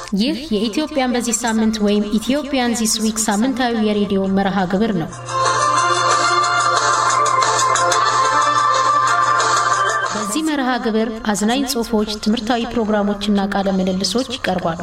ይህ የኢትዮጵያን በዚህ ሳምንት ወይም ኢትዮጵያን ዚስ ዊክ ሳምንታዊ የሬዲዮ መርሃ ግብር ነው። በዚህ መርሃ ግብር አዝናኝ ጽሑፎች፣ ትምህርታዊ ፕሮግራሞችና ቃለ ምልልሶች ይቀርባሉ።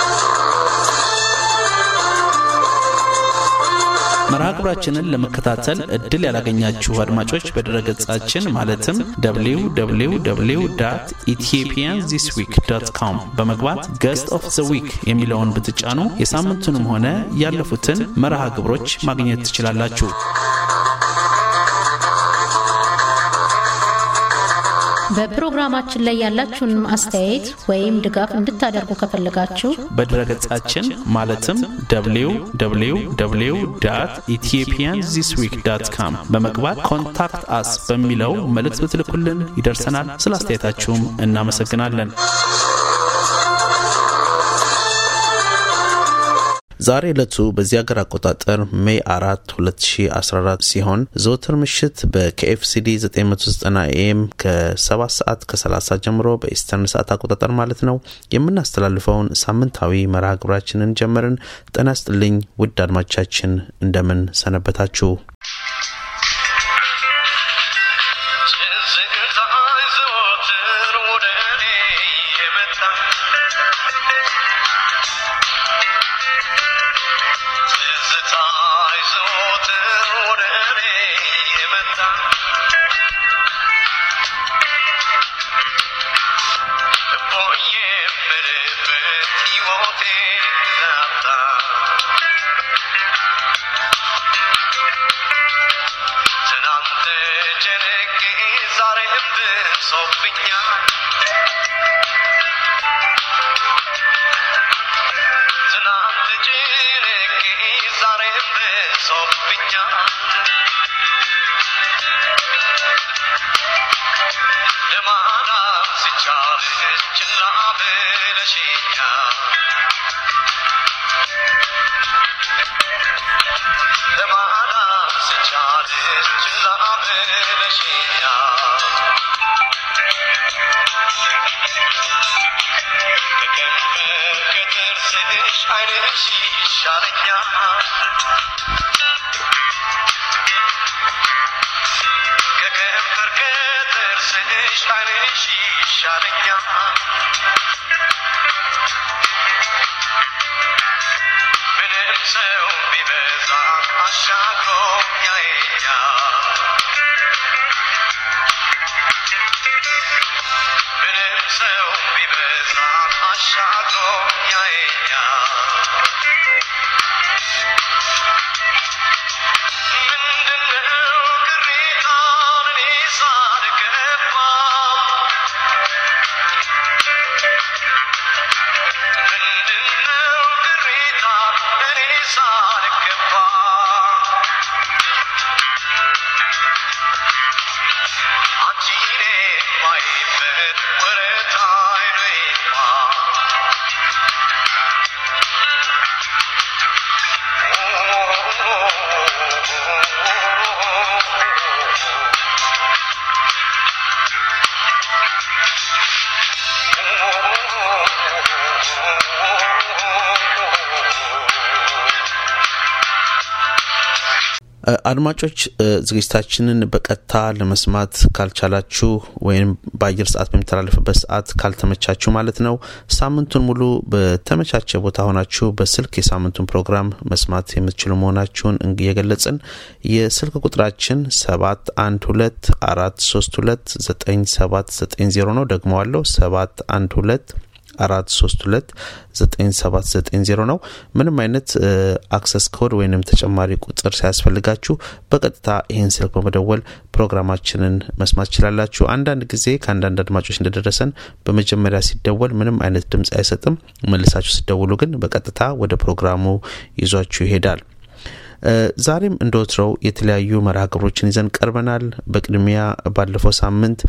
መርሃ ግብራችንን ለመከታተል እድል ያላገኛችሁ አድማጮች በድረገጻችን ማለትም www ኢትዮጵያን ዚስ ዊክ ዶት ኮም በመግባት ገስት ኦፍ ዘ ዊክ የሚለውን ብትጫኑ የሳምንቱንም ሆነ ያለፉትን መርሃ ግብሮች ማግኘት ትችላላችሁ። በፕሮግራማችን ላይ ያላችሁን አስተያየት ወይም ድጋፍ እንድታደርጉ ከፈለጋችሁ በድረገጻችን ማለትም www ኢትዮጵያን ዚስ ዊክ ዳት ካም በመግባት ኮንታክት አስ በሚለው መልእክት ብትልኩልን ይደርሰናል። ስለ አስተያየታችሁም እናመሰግናለን። ዛሬ ዕለቱ በዚህ ሀገር አቆጣጠር ሜይ አራት 2014 ሲሆን ዘወትር ምሽት በኬኤፍሲዲ 990 ኤም ከ7 ሰዓት ከ30 ጀምሮ በኢስተርን ሰዓት አቆጣጠር ማለት ነው የምናስተላልፈውን ሳምንታዊ መርሃ ግብራችንን ጀመርን። ጤና ይስጥልኝ ውድ አድማቻችን እንደምን ሰነበታችሁ? አድማጮች ዝግጅታችንን በቀጥታ ለመስማት ካልቻላችሁ ወይም በአየር ሰዓት በሚተላለፍበት ሰዓት ካልተመቻችሁ ማለት ነው ሳምንቱን ሙሉ በተመቻቸ ቦታ ሆናችሁ በስልክ የሳምንቱን ፕሮግራም መስማት የምትችሉ መሆናችሁን እየገለጽን የስልክ ቁጥራችን ሰባት አንድ ሁለት አራት ሶስት ሁለት ዘጠኝ ሰባት ዘጠኝ ዜሮ ነው። ደግመዋለሁ ሰባት አንድ ሁለት አራት ሶስት ሁለት ዘጠኝ ሰባት ዘጠኝ ዜሮ ነው። ምንም አይነት አክሰስ ኮድ ወይንም ተጨማሪ ቁጥር ሳያስፈልጋችሁ በቀጥታ ይህን ስልክ በመደወል ፕሮግራማችንን መስማት ትችላላችሁ። አንዳንድ ጊዜ ከአንዳንድ አድማጮች እንደደረሰን በመጀመሪያ ሲደወል ምንም አይነት ድምፅ አይሰጥም። መልሳችሁ ሲደውሉ ግን በቀጥታ ወደ ፕሮግራሙ ይዟችሁ ይሄዳል። ዛሬም እንደ ወትሮው የተለያዩ መርሃ ግብሮችን ይዘን ቀርበናል። በቅድሚያ ባለፈው ሳምንት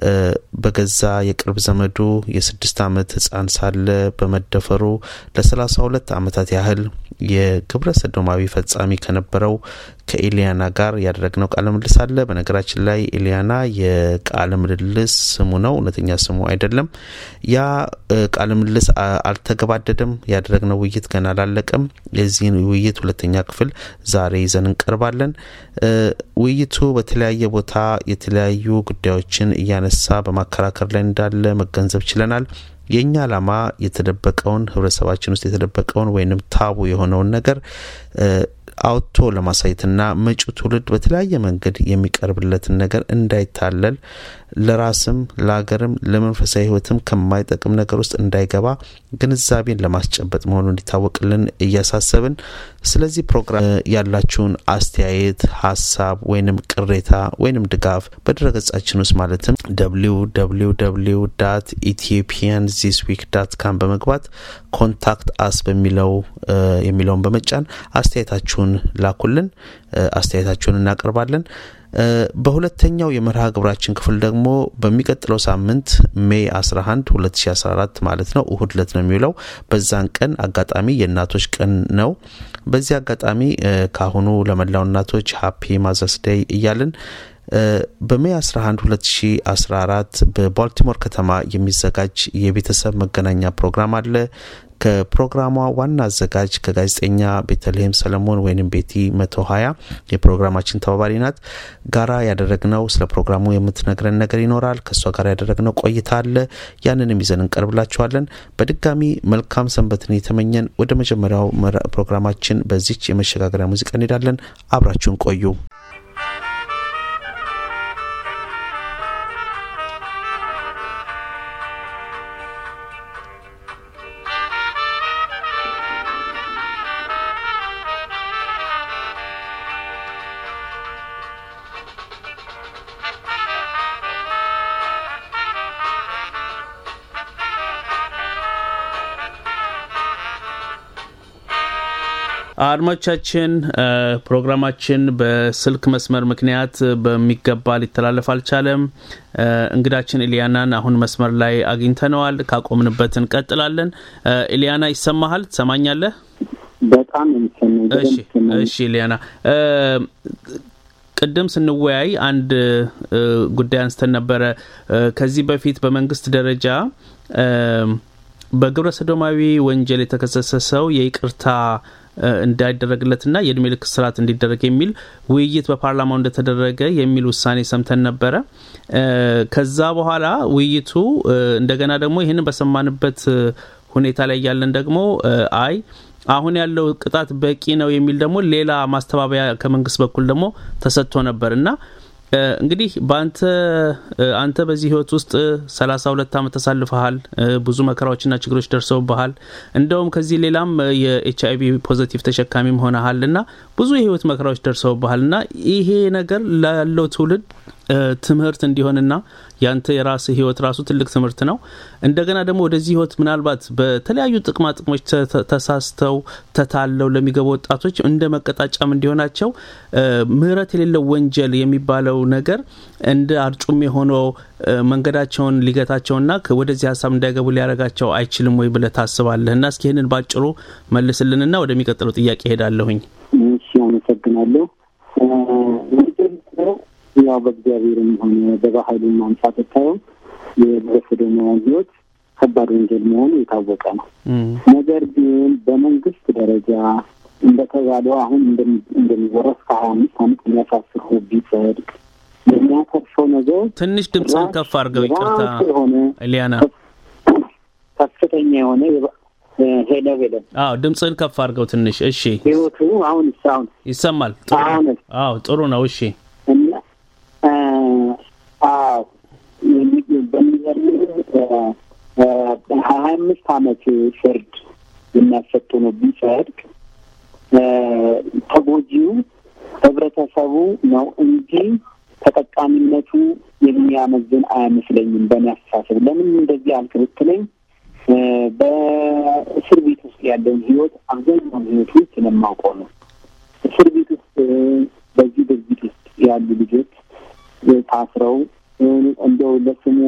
በገዛ የቅርብ ዘመዱ የስድስት ዓመት ሕፃን ሳለ በመደፈሩ ለሰላሳ ሁለት ዓመታት ያህል የግብረ ሰዶማዊ ፈጻሚ ከነበረው ከኤሊያና ጋር ያደረግነው ቃለ ምልልስ አለ። በነገራችን ላይ ኤሊያና የቃለ ምልልስ ስሙ ነው፣ እውነተኛ ስሙ አይደለም። ያ ቃለ ምልልስ አልተገባደደም። ያደረግነው ውይይት ገና አላለቀም። የዚህን ውይይት ሁለተኛ ክፍል ዛሬ ይዘን እንቀርባለን። ውይይቱ በተለያየ ቦታ የተለያዩ ጉዳዮችን እያነሳ በማከራከር ላይ እንዳለ መገንዘብ ችለናል። የእኛ ዓላማ የተደበቀውን ህብረተሰባችን ውስጥ የተደበቀውን ወይንም ታቡ የሆነውን ነገር አውጥቶ ለማሳየትና መጪው ትውልድ በተለያየ መንገድ የሚቀርብለትን ነገር እንዳይታለል ለራስም ለሀገርም ለመንፈሳዊ ህይወትም ከማይጠቅም ነገር ውስጥ እንዳይገባ ግንዛቤን ለማስጨበጥ መሆኑ እንዲታወቅልን እያሳሰብን ስለዚህ ፕሮግራም ያላችሁን አስተያየት፣ ሀሳብ ወይንም ቅሬታ ወይንም ድጋፍ በድረገጻችን ውስጥ ማለትም www ኢትዮጵያን ዚስ ዊክ ዳት ካም በመግባት ኮንታክት አስ በሚለው የሚለውን በመጫን አስተያየታችሁን ላኩልን። አስተያየታችሁን እናቀርባለን። በሁለተኛው የመርሃ ግብራችን ክፍል ደግሞ በሚቀጥለው ሳምንት ሜይ 11 2014 ማለት ነው እሁድ ለት ነው የሚውለው። በዛን ቀን አጋጣሚ የእናቶች ቀን ነው። በዚህ አጋጣሚ ካሁኑ ለመላው እናቶች ሀፒ ማዘርስ ዴይ እያልን በሜይ 11 2014 በባልቲሞር ከተማ የሚዘጋጅ የቤተሰብ መገናኛ ፕሮግራም አለ። ከፕሮግራሟ ዋና አዘጋጅ ከጋዜጠኛ ቤተልሔም ሰለሞን ወይም ቤቲ መቶ ሀያ የፕሮግራማችን ተባባሪ ናት ጋራ ያደረግነው ስለ ፕሮግራሙ የምትነግረን ነገር ይኖራል። ከእሷ ጋር ያደረግነው ቆይታ አለ። ያንንም ይዘን እንቀርብላችኋለን። በድጋሚ መልካም ሰንበትን የተመኘን ወደ መጀመሪያው ፕሮግራማችን በዚች የመሸጋገሪያ ሙዚቃ እንሄዳለን። አብራችሁን ቆዩ። አድማጮቻችን ፕሮግራማችን በስልክ መስመር ምክንያት በሚገባ ሊተላለፍ አልቻለም። እንግዳችን ኤልያናን አሁን መስመር ላይ አግኝተነዋል። ካቆምንበት እንቀጥላለን። ኤልያና ይሰማሃል? ትሰማኛለህ? በጣም እሺ፣ እሺ ኤልያና ቅድም ስንወያይ አንድ ጉዳይ አንስተን ነበረ። ከዚህ በፊት በመንግስት ደረጃ በግብረ ሰዶማዊ ወንጀል የተከሰሰ ሰው የይቅርታ እንዳይደረግለትና የእድሜ ልክ እስራት እንዲደረግ የሚል ውይይት በፓርላማው እንደተደረገ የሚል ውሳኔ ሰምተን ነበረ። ከዛ በኋላ ውይይቱ እንደገና ደግሞ ይህንን በሰማንበት ሁኔታ ላይ ያለን ደግሞ አይ አሁን ያለው ቅጣት በቂ ነው የሚል ደግሞ ሌላ ማስተባበያ ከመንግስት በኩል ደግሞ ተሰጥቶ ነበር እና እንግዲህ በአንተ አንተ በዚህ ህይወት ውስጥ ሰላሳ ሁለት ዓመት ተሳልፈሃል። ብዙ መከራዎችና ችግሮች ደርሰውብሃል። እንደውም ከዚህ ሌላም የኤች አይቪ ፖዘቲቭ ተሸካሚም ሆነሃል እና ብዙ የህይወት መከራዎች ደርሰውብሃል እና ይሄ ነገር ላለው ትውልድ ትምህርት እንዲሆንና ያንተ የራስ ህይወት ራሱ ትልቅ ትምህርት ነው። እንደገና ደግሞ ወደዚህ ህይወት ምናልባት በተለያዩ ጥቅማ ጥቅሞች ተሳስተው ተታለው ለሚገቡ ወጣቶች እንደ መቀጣጫም እንዲሆናቸው ምህረት የሌለው ወንጀል የሚባለው ነገር እንደ አርጩሜ ሆኖ መንገዳቸውን ሊገታቸውና ወደዚህ ሀሳብ እንዳይገቡ ሊያደርጋቸው አይችልም ወይ ብለህ ታስባለህ? እና እስኪ ይህንን ባጭሩ መልስልንና ወደሚቀጥለው ጥያቄ ሄዳለሁኝ። እሺ፣ አመሰግናለሁ። ያው በእግዚአብሔርም ሆነ በባህሉም አንጻር ስታየው የግብረ ሰዶማውያን ህይወት ከባድ ወንጀል መሆኑ የታወቀ ነው። ነገር ግን በመንግስት ደረጃ እንደተባለው አሁን እንደሚወራው እስከ ሀያ አምስት አመት የሚያሳስር ቢጸድቅ የሚያተርፈው ነገር ትንሽ ድምፅህን ከፍ አድርገው፣ ይቅርታ የሆነ ሊያና ከፍተኛ የሆነ ሄለ ሄለ አዎ፣ ድምፅህን ከፍ አድርገው ትንሽ። እሺ፣ ህይወቱ አሁን አሁን ይሰማል? አሁን አዎ፣ ጥሩ ነው። እሺ እና አዎ በሚገርም ሀያ አምስት አመት ፍርድ የሚያሰጡ ነው ቢጸድቅ ተጎጂው ህብረተሰቡ ነው እንጂ ተጠቃሚነቱ የሚያመዝን አይመስለኝም። በእኔ አስተሳሰብ ለምን እንደዚህ አልክ ብትለኝ በእስር ቤት ውስጥ ያለውን ህይወት አብዛኛውን ህይወት ውስጥ ስለማውቀው ነው። እስር ቤት ውስጥ በዚህ ድርጊት ውስጥ ያሉ ልጆች ታስረው እንደው ለስሙ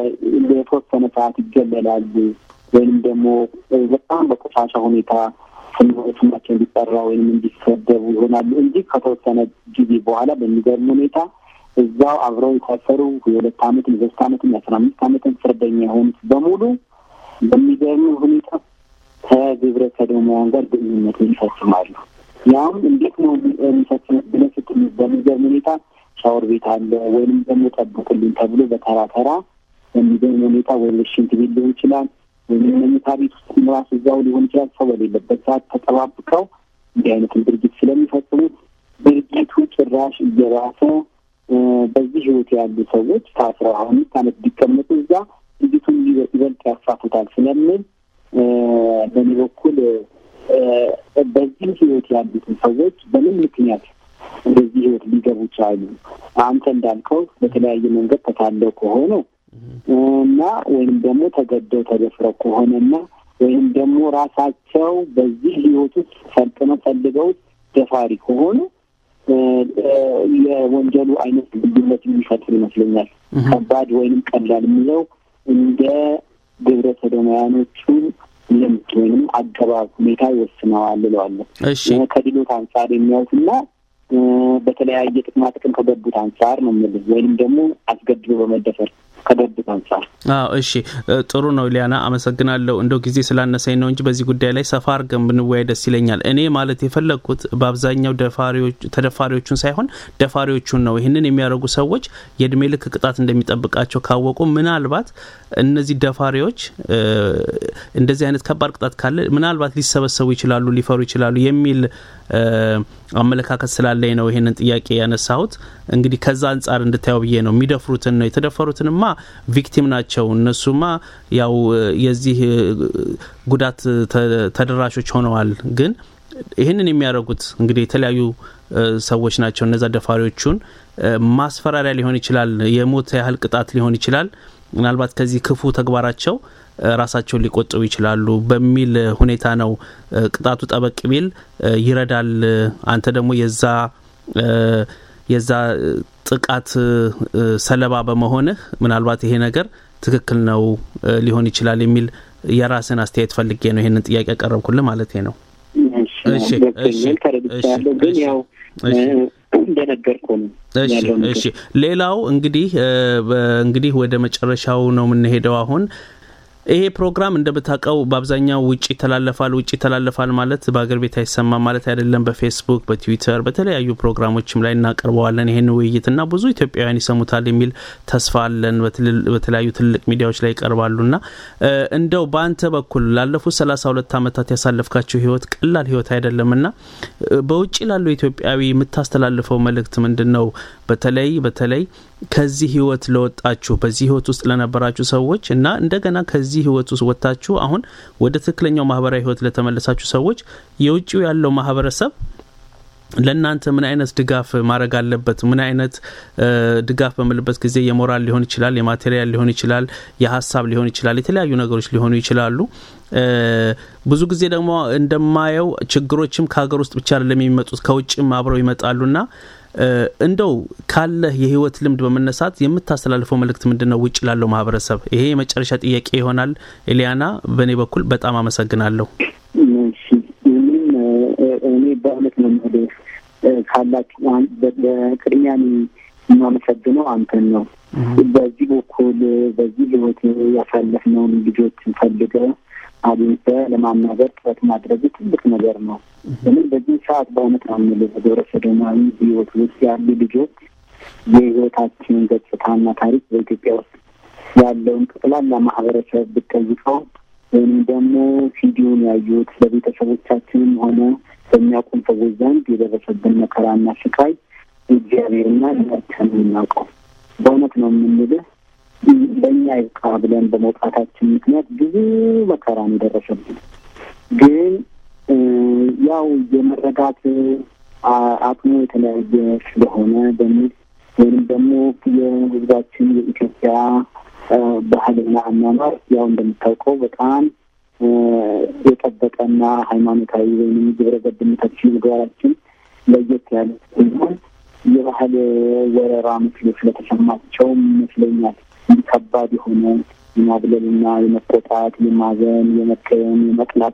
የተወሰነ ሰዓት ይገለላሉ ወይም ደግሞ በጣም በቆሻሻ ሁኔታ ስማቸው እንዲጠራ ወይም እንዲሰደቡ ይሆናሉ እንጂ ከተወሰነ ጊዜ በኋላ በሚገርም ሁኔታ እዛው አብረው የታሰሩ የሁለት ዓመትን የሶስት ዓመትን የአስራ አምስት ዓመትን ፍርደኛ የሆኑት በሙሉ በሚገርም ሁኔታ ከግብረ ሰዶማውያን ጋር ግንኙነትን ይፈጽማሉ። ያም እንዴት ነው የሚፈጽሙት ብለን ስትል በሚገርም ሁኔታ ሻወር ቤት አለ ወይም ደግሞ ጠብቁልኝ ተብሎ በተራ ተራ በሚገርም ሁኔታ ወይ ሽንት ቤት ሊሆን ይችላል ወይም መኝታ ቤት ውስጥ ራሱ እዛው ሊሆን ይችላል። ሰው በሌለበት ሰዓት ተጠባብቀው እንዲህ አይነትን ድርጊት ስለሚፈጽሙት ድርጊቱ ጭራሽ እየባሰ በዚህ ህይወት ያሉ ሰዎች ከአስራ አምስት ዓመት ቢቀመጡ እዛ ድርጊቱን ይበልጥ ያፋፉታል ስለምል በእኔ በኩል በዚህ ህይወት ያሉትን ሰዎች በምን ምክንያት ወደዚህ ህይወት ሊገቡ ቻሉ? አንተ እንዳልከው በተለያየ መንገድ ተታለው ከሆነ እና ወይም ደግሞ ተገደው ተደፍረው ከሆነና ወይም ደግሞ ራሳቸው በዚህ ህይወት ውስጥ ሰልጥነው ፈልገው ደፋሪ ከሆኑ የወንጀሉ አይነት ልዩነት የሚፈጥር ይመስለኛል። ከባድ ወይንም ቀላል የሚለው እንደ ግብረ ሰዶማውያኖቹ ልምድ ወይም አገባብ ሁኔታ ይወስነዋል እለዋለሁ። ከድሎት አንጻር የሚያዩትና በተለያየ ጥቅማ ጥቅም ከገቡት አንጻር ነው የምልህ ወይንም ደግሞ አስገድዶ በመደፈር ከገቡት አንጻር። አዎ እሺ፣ ጥሩ ነው ሊያና፣ አመሰግናለሁ። እንደው ጊዜ ስላነሳኝ ነው እንጂ በዚህ ጉዳይ ላይ ሰፋ አድርገን ብንወያይ ደስ ይለኛል። እኔ ማለት የፈለግኩት በአብዛኛው ተደፋሪዎቹን ሳይሆን ደፋሪዎቹን ነው። ይህንን የሚያደርጉ ሰዎች የእድሜ ልክ ቅጣት እንደሚጠብቃቸው ካወቁ ምናልባት እነዚህ ደፋሪዎች እንደዚህ አይነት ከባድ ቅጣት ካለ ምናልባት ሊሰበሰቡ ይችላሉ፣ ሊፈሩ ይችላሉ የሚል አመለካከት ስላለኝ ነው ይሄንን ጥያቄ ያነሳሁት። እንግዲህ ከዛ አንጻር እንድታየው ብዬ ነው። የሚደፍሩትን ነው የተደፈሩትንማ ቪክቲም ናቸው። እነሱማ ያው የዚህ ጉዳት ተደራሾች ሆነዋል። ግን ይህንን የሚያደርጉት እንግዲህ የተለያዩ ሰዎች ናቸው። እነዛ ደፋሪዎቹን ማስፈራሪያ ሊሆን ይችላል፣ የሞት ያህል ቅጣት ሊሆን ይችላል። ምናልባት ከዚህ ክፉ ተግባራቸው ራሳቸውን ሊቆጥቡ ይችላሉ በሚል ሁኔታ ነው ቅጣቱ ጠበቅ ቢል ይረዳል። አንተ ደግሞ የዛ የዛ ጥቃት ሰለባ በመሆንህ ምናልባት ይሄ ነገር ትክክል ነው ሊሆን ይችላል የሚል የራስን አስተያየት ፈልጌ ነው ይሄንን ጥያቄ ያቀረብኩልህ ማለት ነው። ግን ያው እንደነገርኩ ነው። እሺ ሌላው እንግዲህ እንግዲህ ወደ መጨረሻው ነው የምንሄደው አሁን ይሄ ፕሮግራም እንደምታውቀው በአብዛኛው ውጭ ይተላለፋል። ውጭ ይተላለፋል ማለት በአገር ቤት አይሰማም ማለት አይደለም። በፌስቡክ፣ በትዊተር፣ በተለያዩ ፕሮግራሞችም ላይ እናቀርበዋለን ይህን ውይይትና ብዙ ኢትዮጵያውያን ይሰሙታል የሚል ተስፋ አለን። በተለያዩ ትልቅ ሚዲያዎች ላይ ይቀርባሉና እንደው በአንተ በኩል ላለፉት ሰላሳ ሁለት ዓመታት ያሳለፍካቸው ህይወት ቀላል ህይወት አይደለምና በውጭ ላለው ኢትዮጵያዊ የምታስተላልፈው መልእክት ምንድን ነው? በተለይ በተለይ ከዚህ ህይወት ለወጣችሁ በዚህ ህይወት ውስጥ ለነበራችሁ ሰዎች እና እንደገና ከዚህ ህይወት ውስጥ ወጥታችሁ አሁን ወደ ትክክለኛው ማህበራዊ ህይወት ለተመለሳችሁ ሰዎች የውጭው ያለው ማህበረሰብ ለእናንተ ምን አይነት ድጋፍ ማድረግ አለበት? ምን አይነት ድጋፍ በምልበት ጊዜ የሞራል ሊሆን ይችላል፣ የማቴሪያል ሊሆን ይችላል፣ የሀሳብ ሊሆን ይችላል፣ የተለያዩ ነገሮች ሊሆኑ ይችላሉ። ብዙ ጊዜ ደግሞ እንደማየው ችግሮችም ከሀገር ውስጥ ብቻ አይደለም የሚመጡት ከውጭም አብረው ይመጣሉና እንደው ካለህ የህይወት ልምድ በመነሳት የምታስተላልፈው መልእክት ምንድን ነው? ውጭ ላለው ማህበረሰብ ይሄ የመጨረሻ ጥያቄ ይሆናል። ኤሊያና፣ በእኔ በኩል በጣም አመሰግናለሁ። እኔ በእውነት ነው የምልህ ካላችሁ በቅድሚያ የማመሰግነው አንተን ነው። በዚህ በኩል በዚህ ህይወት ያሳለፍነውን ልጆችን ፈልገህ አግኝተህ ለማናገር ጥረት ማድረግ ትልቅ ነገር ነው። ለምን በዚህ ሰዓት በእውነት ነው የምልህ በግብረ ሰዶማዊ ህይወት ውስጥ ያሉ ልጆች የህይወታችንን ገጽታና ታሪክ በኢትዮጵያ ውስጥ ያለውን ጠቅላላ ማህበረሰብ ብጠይቀው ወይም ደግሞ ሲዲውን ያዩት ለቤተሰቦቻችንም ሆነ በሚያውቁን ሰዎች ዘንድ የደረሰብን መከራና ስቃይ እግዚአብሔርና እኛችን የምናውቀው በእውነት ነው የምንልህ ለእኛ ይብቃ ብለን በመውጣታችን ምክንያት ብዙ መከራ ነው የደረሰብን። ግን ያው የመረዳት አቅሙ የተለያየ ስለሆነ በሚል ወይም ደግሞ የህዝባችን የኢትዮጵያ ባህልና አኗኗር ያው እንደምታውቀው በጣም የጠበቀና ሃይማኖታዊ ወይም ግብረ ገብነታችን ምግባራችን ለየት ያለ ሲሆን የባህል ወረራ መስሎ ስለተሰማቸውም ይመስለኛል ከባድ የሆነ የማግለልና የመቆጣት፣ የማዘን፣ የመቀየም፣ የመቅላት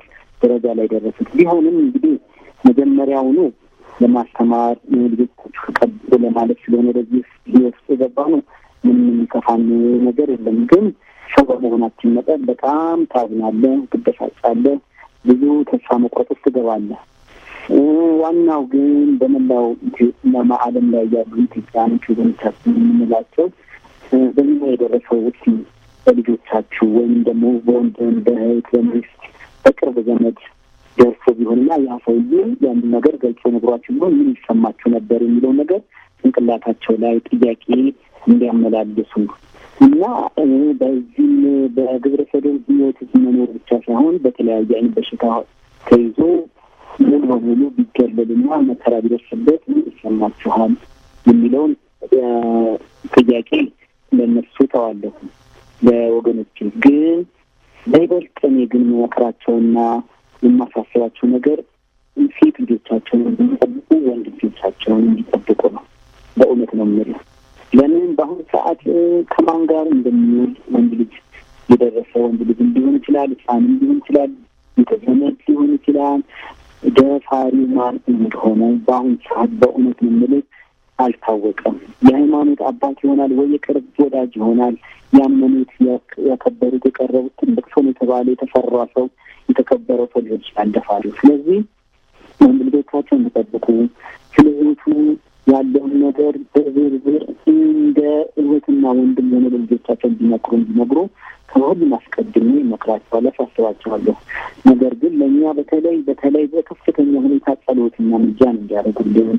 ደረጃ ላይ ደረሱት። ቢሆንም እንግዲህ መጀመሪያውኑ ለማስተማር ልጆቻችሁ ተቀብሎ ለማለት ስለሆነ ወደዚህ ህይወት ውስጥ የገባ ነው። ምንም የሚከፋን ነገር የለም። ግን ሰው በመሆናችን መጠን በጣም ታዝናለህ፣ ትበሳጫለህ፣ ብዙ ተስፋ መቁረጥ ውስጥ ትገባለህ። ዋናው ግን በመላው ዓለም ላይ ያሉ ኢትዮጵያኖች ወገኖቻችን የምንላቸው በዚህ የደረሰው ውስ በልጆቻችሁ ወይም ደግሞ በወንድም በእህት በሚስት በቅርብ ዘመድ ደርሶ ቢሆንና ያ ሰውዬ ያንን ነገር ገልጾ ነግሯችሁ ቢሆን ምን ይሰማችሁ ነበር የሚለው ነገር ጭንቅላታቸው ላይ ጥያቄ እንዲያመላልሱ እና በዚህም በግብረ ሰዶም ህይወት መኖር ብቻ ሳይሆን በተለያየ አይነት በሽታ ተይዞ ሙሉ በሙሉ ቢገለልና መከራ ቢደርስበት ምን ይሰማችኋል የሚለውን ጥያቄ ለእነሱ ተዋለሁ። ለወገኖች ግን በይበልጥ እኔ ግን መመክራቸውና የማሳስባቸው ነገር ሴት ልጆቻቸውን እንዲጠብቁ፣ ወንድ ልጆቻቸውን እንዲጠብቁ ነው። በእውነት ነው የምልህ። ለምን በአሁኑ ሰዓት ከማን ጋር እንደሚውል ወንድ ልጅ የደረሰ ወንድ ልጅ ሊሆን ይችላል፣ ህፃንም ሊሆን ይችላል፣ ቤተዘመድ ሊሆን ይችላል። ደፋሪ ማን እንደሆነ በአሁኑ ሰዓት በእውነት ነው የምልህ አልታወቀም። የሃይማኖት አባት ይሆናል ወይ የቅርብ ወዳጅ ይሆናል። ያመኑት፣ ያከበሩት፣ የቀረቡት ትልቅ ሰው የተባለ የተፈራ ሰው የተከበረው ሰው ሊሆን ይችላል ደፋሪው። ስለዚህ ወንድ ልጆቻቸው እንዲጠብቁ ስለ ህይወቱ ያለውን ነገር በዝርዝር እንደ እህትና ወንድም የሆነ ልጆቻቸው እንዲመክሩ እንዲነግሩ ከሁሉም አስቀድሜ እመክራቸዋለሁ፣ አሳስባቸዋለሁ። ነገር ግን ለእኛ በተለይ በተለይ በከፍተኛ ሁኔታ ጸሎትና ምጃን እንዲያደርጉልን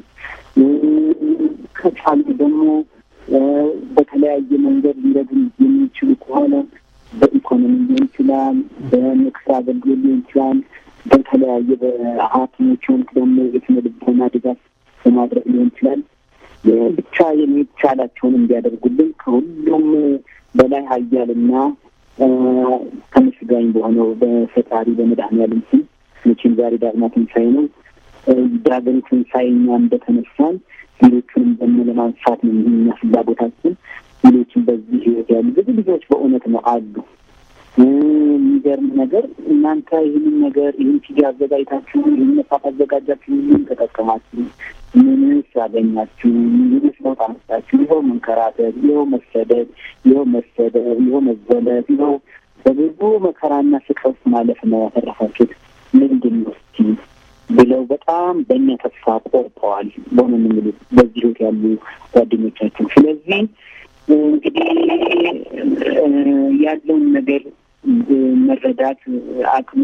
ከቻሉ ደግሞ በተለያየ መንገድ ሊረዱ የሚችሉ ከሆነ በኢኮኖሚ ሊሆን ይችላል፣ በምክር አገልግሎት ሊሆን ይችላል፣ በተለያየ በሐኪሞች ሆኑት ደግሞ የስነ ልቦና ድጋፍ በማድረግ ሊሆን ይችላል። ብቻ የሚቻላቸውን እንዲያደርጉልን ከሁሉም በላይ ኃያልና ተመስጋኝ በሆነው በፈጣሪ በመድኃኔዓለም ስም መቼም ዛሬ ዳግማ ትንሣኤ ነው። ዳግም ትንሣኤ እኛ እንደተነሳን ሌሎቹንም ደግሞ ለማንሳት ነው እኛ ፍላጎታችን። ሌሎችን በዚህ ህይወት ያሉ ብዙ ልጆች በእውነት ነው አሉ። የሚገርም ነገር እናንተ ይህንን ነገር ይህን ቲቪ አዘጋጅታችሁ ይህን መጽሐፍ አዘጋጃችሁ ምን ተጠቀማችሁ? ምንስ ያገኛችሁ? ምንስ ለውጥ አመጣችሁ? ይኸው መንከራተት፣ ይኸው መሰደድ፣ ይኸው መሰደብ፣ ይኸው መዘለት፣ ይኸው በብዙ መከራና ስቃይ ውስጥ ማለፍ ነው ያተረፋችሁት። ምንድን ነው እስኪ ብለው በጣም በእኛ ተስፋ ቆርጠዋል። በሆነ የሚሉት በዚህ ህይወት ያሉ ጓደኞቻችን። ስለዚህ እንግዲህ ያለውን ነገር መረዳት አቅሙ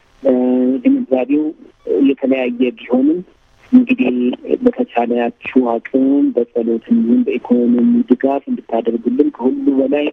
ግንዛቤው የተለያየ ቢሆንም እንግዲህ በተቻላችሁ አቅም በጸሎት እንዲሁም በኢኮኖሚ ድጋፍ እንድታደርጉልን ከሁሉ በላይ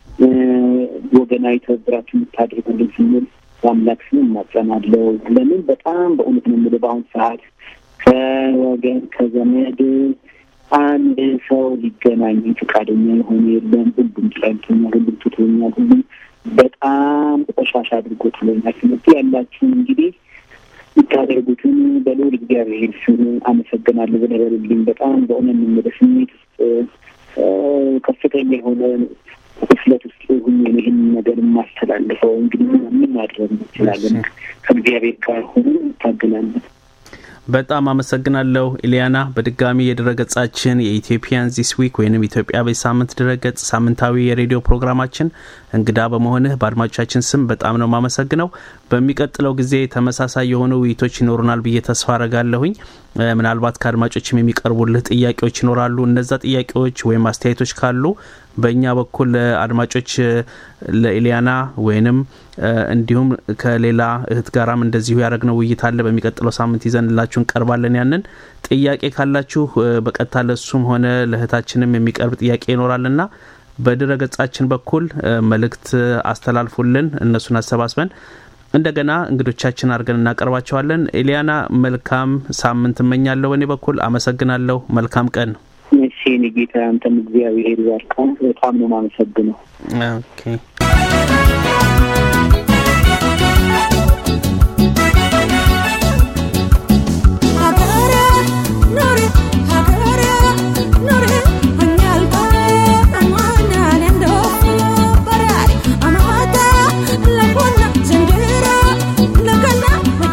ወገናዊ ትብብራችሁ እንድታደርጉልን ስንል በአምላክ ስም እማጸናለሁ። ለምን በጣም በእውነት ነው የምልህ በአሁኑ ሰዓት ከወገን ከዘመድ አንድ ሰው ሊገናኝ ፈቃደኛ የሆነ የለም። ሁሉም ጠልቶኛል፣ ሁሉም ትቶኛል፣ ሁሉም በጣም ቆሻሻ አድርጎ ጥሎኛል። ስለዚህ ያላችሁን እንግዲህ የምታደርጉትን በልዑል እግዚአብሔር ስም አመሰግናለሁ ብለህ በሉልኝ። በጣም በእውነት የምልህ ስሜት ውስጥ ከፍተኛ የሆነ ክፍለት ውስጥ ሁኜ ነው ይህን ነገር የማስተላልፈው። እንግዲህ ምን ማድረግ እንችላለን? ከእግዚአብሔር ጋር ሆኖ እንታገላለን። በጣም አመሰግናለሁ ኢሊያና። በድጋሚ የድረገጻችን የኢትዮጵያን ዚስ ዊክ ወይም ኢትዮጵያ በሳምንት ድረገጽ ሳምንታዊ የሬዲዮ ፕሮግራማችን እንግዳ በመሆንህ በአድማጮቻችን ስም በጣም ነው የማመሰግነው። በሚቀጥለው ጊዜ ተመሳሳይ የሆኑ ውይይቶች ይኖሩናል ብዬ ተስፋ አረጋለሁኝ። ምናልባት ከአድማጮችም የሚቀርቡልህ ጥያቄዎች ይኖራሉ። እነዛ ጥያቄዎች ወይም አስተያየቶች ካሉ በእኛ በኩል አድማጮች ለኢሊያና ወይንም እንዲሁም ከሌላ እህት ጋራም እንደዚሁ ያደረግነው ውይይት አለ። በሚቀጥለው ሳምንት ይዘንላችሁ እንቀርባለን። ያንን ጥያቄ ካላችሁ በቀጥታ ለሱም ሆነ ለእህታችንም የሚቀርብ ጥያቄ ይኖራልና በድረ ገጻችን በኩል መልእክት አስተላልፉልን። እነሱን አሰባስበን እንደገና እንግዶቻችን አድርገን እናቀርባቸዋለን። ኤሊያና መልካም ሳምንት እመኛለሁ። በእኔ በኩል አመሰግናለሁ። መልካም ቀን። እሺ እኔ ጌታ አንተም እግዚአብሔር ይባርካ። በጣም ነው የማመሰግነው። ኦኬ Amata, la buona, sendera, la canna,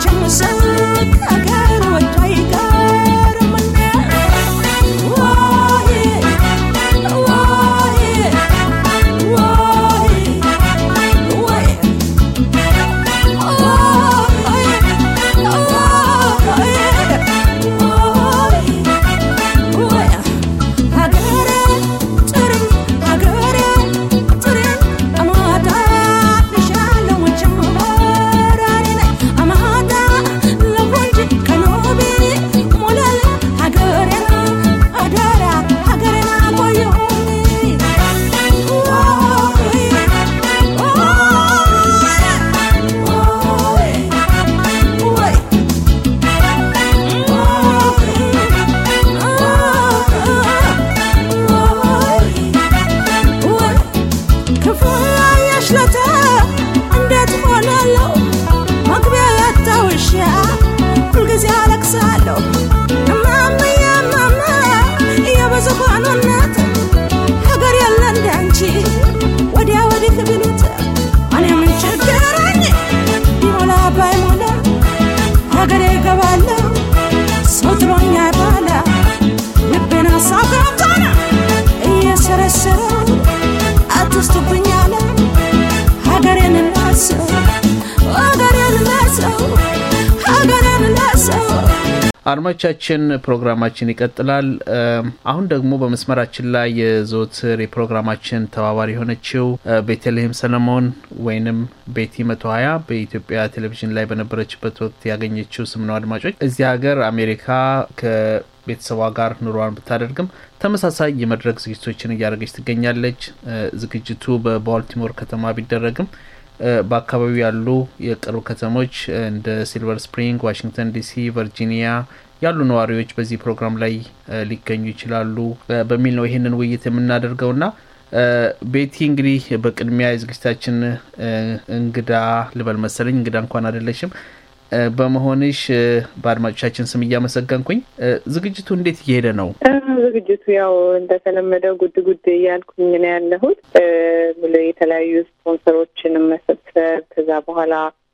ላሰው አትስቱብኝ አለ ሀገሬን ላሰው ሀገሬን ላሰው ሀገሬን ላሰው አድማጮቻችን ፕሮግራማችን ይቀጥላል። አሁን ደግሞ በመስመራችን ላይ የዘወትር የፕሮግራማችን ተባባሪ የሆነችው ቤተልሔም ሰለሞን ወይንም ቤቲ መቶ ሀያ በኢትዮጵያ ቴሌቪዥን ላይ በነበረችበት ወቅት ያገኘችው ስም ነው። አድማጮች እዚህ ሀገር አሜሪካ ከቤተሰቧ ጋር ኑሯን ብታደርግም ተመሳሳይ የመድረክ ዝግጅቶችን እያደረገች ትገኛለች። ዝግጅቱ በባልቲሞር ከተማ ቢደረግም በአካባቢው ያሉ የቅርብ ከተሞች እንደ ሲልቨር ስፕሪንግ፣ ዋሽንግተን ዲሲ፣ ቨርጂኒያ ያሉ ነዋሪዎች በዚህ ፕሮግራም ላይ ሊገኙ ይችላሉ በሚል ነው ይህንን ውይይት የምናደርገውና ቤቲ እንግዲህ በቅድሚያ የዝግጅታችን እንግዳ ልበል መሰለኝ እንግዳ እንኳን አይደለሽም በመሆንሽ በአድማጮቻችን ስም እያመሰገንኩኝ ዝግጅቱ እንዴት እየሄደ ነው? ዝግጅቱ ያው እንደተለመደው ጉድ ጉድ እያልኩኝ ነው ያለሁት። የተለያዩ ስፖንሰሮችን መሰብሰብ ከዛ በኋላ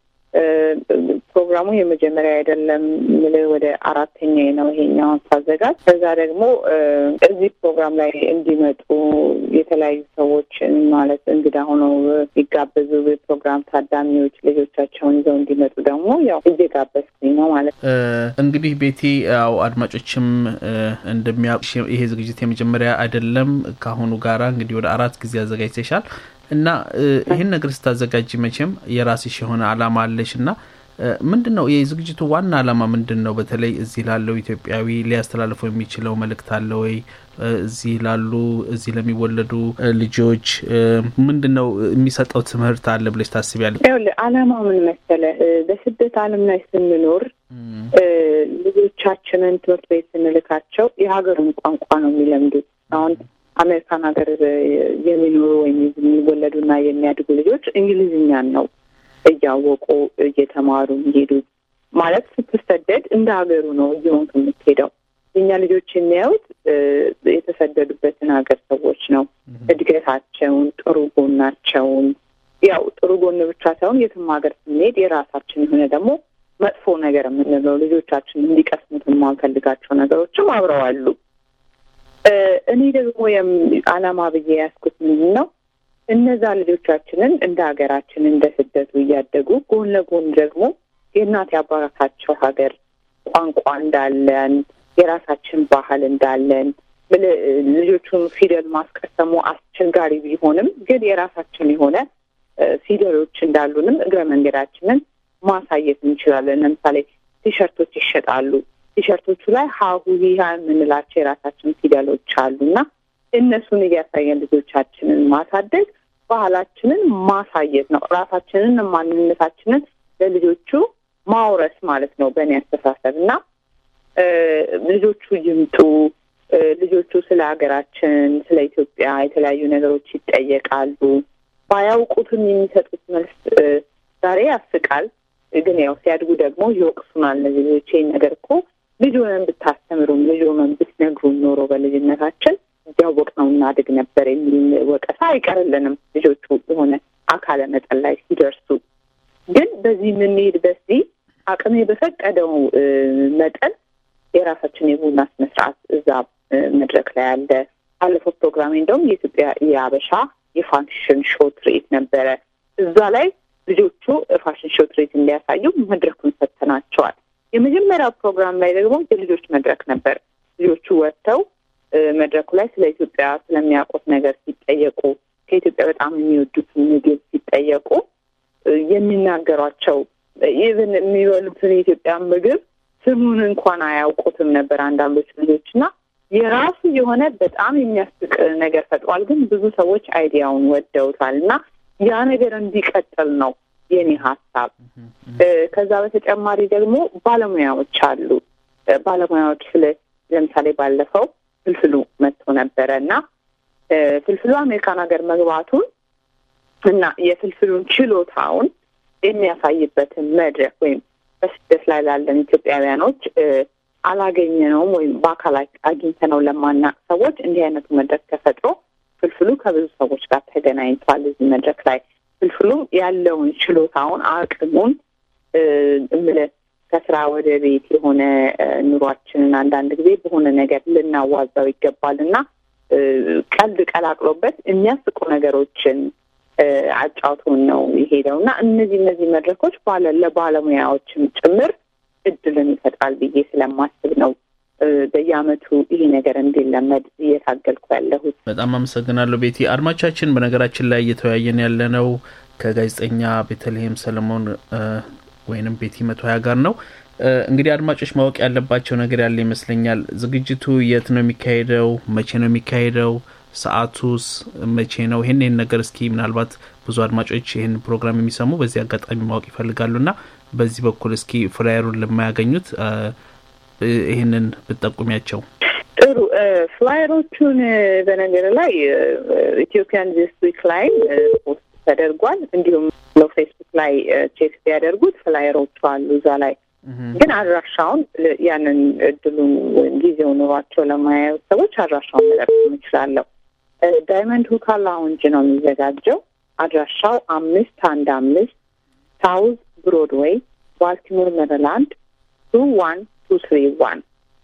ፕሮግራሙ የመጀመሪያ አይደለም ምል ወደ አራተኛ ነው ይሄኛውን ሳዘጋጅ። ከዛ ደግሞ እዚህ ፕሮግራም ላይ እንዲመጡ የተለያዩ ሰዎችን ማለት እንግዳ ሆነው የሚጋበዙ ፕሮግራም ታዳሚዎች ልጆቻቸውን ይዘው እንዲመጡ ደግሞ ያው እየጋበዝኩኝ ነው ማለት ነው። እንግዲህ ቤቲ ያው አድማጮችም እንደሚያውቁ ይሄ ዝግጅት የመጀመሪያ አይደለም። ከአሁኑ ጋራ እንግዲህ ወደ አራት ጊዜ አዘጋጅተሻል። እና ይህን ነገር ስታዘጋጅ መቼም የራስሽ የሆነ አላማ አለሽ እና ምንድን ነው የዝግጅቱ ዋና አላማ ምንድን ነው? በተለይ እዚህ ላለው ኢትዮጵያዊ ሊያስተላልፈው የሚችለው መልእክት አለ ወይ? እዚህ ላሉ እዚህ ለሚወለዱ ልጆች ምንድን ነው የሚሰጠው ትምህርት አለ ብለሽ ታስቢያለሽ? ይኸውልህ አላማው ምን መሰለህ፣ በስደት ዓለም ላይ ስንኖር ልጆቻችንን ትምህርት ቤት ስንልካቸው የሀገሩን ቋንቋ ነው የሚለምዱት አሁን አሜሪካን ሀገር የሚኖሩ ወይም የሚወለዱና የሚያድጉ ልጆች እንግሊዝኛን ነው እያወቁ እየተማሩ የሚሄዱ ማለት ስትሰደድ እንደ ሀገሩ ነው እየሆንክ የምትሄደው። የኛ ልጆች የሚያዩት የተሰደዱበትን ሀገር ሰዎች ነው። እድገታቸውን፣ ጥሩ ጎናቸውን ያው ጥሩ ጎን ብቻ ሳይሆን የትም ሀገር ስንሄድ የራሳችን የሆነ ደግሞ መጥፎ ነገር የምንለው ልጆቻችን እንዲቀስሙት የማንፈልጋቸው ነገሮችም አብረው አሉ። እኔ ደግሞ አላማ ብዬ ያስኩት ምንድን ነው እነዛ ልጆቻችንን እንደ ሀገራችን እንደ ስደቱ እያደጉ ጎን ለጎን ደግሞ የእናት የአባታቸው ሀገር ቋንቋ እንዳለን የራሳችን ባህል እንዳለን ልጆቹን ፊደል ማስቀሰሙ አስቸጋሪ ቢሆንም ግን የራሳችን የሆነ ፊደሎች እንዳሉንም እግረ መንገዳችንን ማሳየት እንችላለን። ለምሳሌ ቲሸርቶች ይሸጣሉ። ቲሸርቶቹ ላይ ሀሁ ሂሃ የምንላቸው የራሳችን ፊደሎች አሉ እና እነሱን እያሳየን ልጆቻችንን ማሳደግ ባህላችንን ማሳየት ነው። ራሳችንን ማንነታችንን ለልጆቹ ማውረስ ማለት ነው በእኔ አስተሳሰብ እና ልጆቹ ይምጡ። ልጆቹ ስለ ሀገራችን፣ ስለ ኢትዮጵያ የተለያዩ ነገሮች ይጠየቃሉ። ባያውቁትም የሚሰጡት መልስ ዛሬ ያስቃል፣ ግን ያው ሲያድጉ ደግሞ ይወቅሱናል። እነዚህ ልጆች ይህን ነገር እኮ ልጅ ሆነን ብታስተምሩም ልጅ ሆነን ብትነግሩን ኖሮ በልጅነታችን እያወቅነው እናድግ ነበር የሚል ወቀሳ አይቀርልንም። ልጆቹ የሆነ አካለ መጠን ላይ ሲደርሱ ግን በዚህ የምንሄድ በዚህ አቅሜ በፈቀደው መጠን የራሳችን የቡና ስነ ስርዓት እዛ መድረክ ላይ አለ። ባለፈው ፕሮግራሜ እንደውም የኢትዮጵያ የአበሻ የፋሽን ሾው ትርኢት ነበረ። እዛ ላይ ልጆቹ ፋሽን ሾው ትርኢት እንዲያሳዩ መድረኩን ሰጥተናቸዋል። የመጀመሪያው ፕሮግራም ላይ ደግሞ የልጆች መድረክ ነበር። ልጆቹ ወጥተው መድረኩ ላይ ስለ ኢትዮጵያ ስለሚያውቁት ነገር ሲጠየቁ፣ ከኢትዮጵያ በጣም የሚወዱትን ምግብ ሲጠየቁ የሚናገሯቸው ኢቭን የሚበሉትን የኢትዮጵያ ምግብ ስሙን እንኳን አያውቁትም ነበር አንዳንዶች ልጆች እና የራሱ የሆነ በጣም የሚያስቅ ነገር ፈጥሯል። ግን ብዙ ሰዎች አይዲያውን ወደውታል እና ያ ነገር እንዲቀጥል ነው የኔ ሀሳብ። ከዛ በተጨማሪ ደግሞ ባለሙያዎች አሉ። ባለሙያዎች ስለ ለምሳሌ ባለፈው ፍልፍሉ መጥቶ ነበረ እና ፍልፍሉ አሜሪካን ሀገር መግባቱን እና የፍልፍሉን ችሎታውን የሚያሳይበትን መድረክ ወይም በስደት ላይ ላለን ኢትዮጵያውያኖች አላገኘነውም ወይም በአካል አግኝተነው ለማናቅ ሰዎች እንዲህ አይነቱ መድረክ ተፈጥሮ ፍልፍሉ ከብዙ ሰዎች ጋር ተገናኝቷል። እዚህ መድረክ ላይ ፍልፍሉም ያለውን ችሎታውን አቅሙን እምልህ ከስራ ወደ ቤት የሆነ ኑሯችንን አንዳንድ ጊዜ በሆነ ነገር ልናዋዛው ይገባል እና ቀልድ ቀላቅሎበት የሚያስቁ ነገሮችን አጫውቶን ነው የሄደው እና እነዚህ እነዚህ መድረኮች ባለ ለባለሙያዎችም ጭምር እድልን ይፈጥራል ብዬ ስለማስብ ነው በየአመቱ ይሄ ነገር እንዲለመድ እየታገልኩ ያለሁት። በጣም አመሰግናለሁ ቤቲ። አድማቻችን፣ በነገራችን ላይ እየተወያየን ያለነው ከጋዜጠኛ ቤተልሔም ሰለሞን ወይንም ቤቲ መቶ ሀያ ጋር ነው። እንግዲህ አድማጮች ማወቅ ያለባቸው ነገር ያለ ይመስለኛል። ዝግጅቱ የት ነው የሚካሄደው? መቼ ነው የሚካሄደው? ሰዓቱስ መቼ ነው? ይህን ይህን ነገር እስኪ ምናልባት ብዙ አድማጮች ይህን ፕሮግራም የሚሰሙ በዚህ አጋጣሚ ማወቅ ይፈልጋሉ እና በዚህ በኩል እስኪ ፍላየሩን ለማያገኙት ይህንን ብትጠቁሚያቸው። ጥሩ ፍላየሮቹን በነገር ላይ ኢትዮጵያን ዚስ ዊክ ላይ ፖስት ተደርጓል። እንዲሁም ፌስቡክ ላይ ቼክ ቢያደርጉት ፍላየሮቹ አሉ እዛ ላይ ግን አድራሻውን ያንን እድሉን ወይም ጊዜው ኑሯቸው ለማያዩ ሰዎች አድራሻውን መጠቀም እችላለሁ። ዳይመንድ ሁካ ላውንጅ ነው የሚዘጋጀው። አድራሻው አምስት አንድ አምስት ሳውዝ ብሮድዌይ ባልቲሞር ሜሪላንድ ቱ ዋን ቱ ትሪ ዋን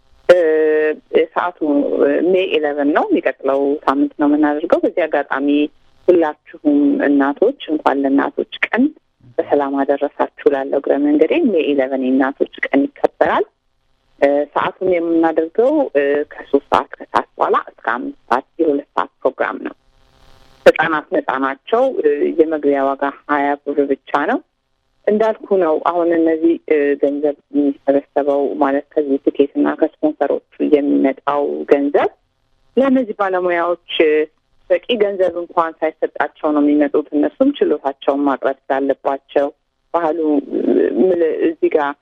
ሰዓቱ ሜይ ኤሌቨን ነው። የሚቀጥለው ሳምንት ነው የምናደርገው። በዚህ አጋጣሚ ሁላችሁም እናቶች እንኳን ለእናቶች ቀን በሰላም አደረሳችሁ ላለው እግረ መንገዴ ሜይ ኢለቨን የእናቶች ቀን ይከበራል። ሰዓቱን የምናደርገው ከሶስት ሰዓት ከሰዓት በኋላ እስከ አምስት ሰዓት የሁለት ሰዓት ፕሮግራም ነው። ህጻናት ነጻ ናቸው። የመግቢያ ዋጋ ሀያ ብር ብቻ ነው። እንዳልኩ ነው። አሁን እነዚህ ገንዘብ የሚሰበሰበው ማለት ከዚህ ትኬትና ከስፖንሰሮቹ የሚመጣው ገንዘብ ለእነዚህ ባለሙያዎች በቂ ገንዘብ እንኳን ሳይሰጣቸው ነው የሚመጡት። እነሱም ችሎታቸውን ማቅረብ ስላለባቸው ባህሉ እዚህ ጋር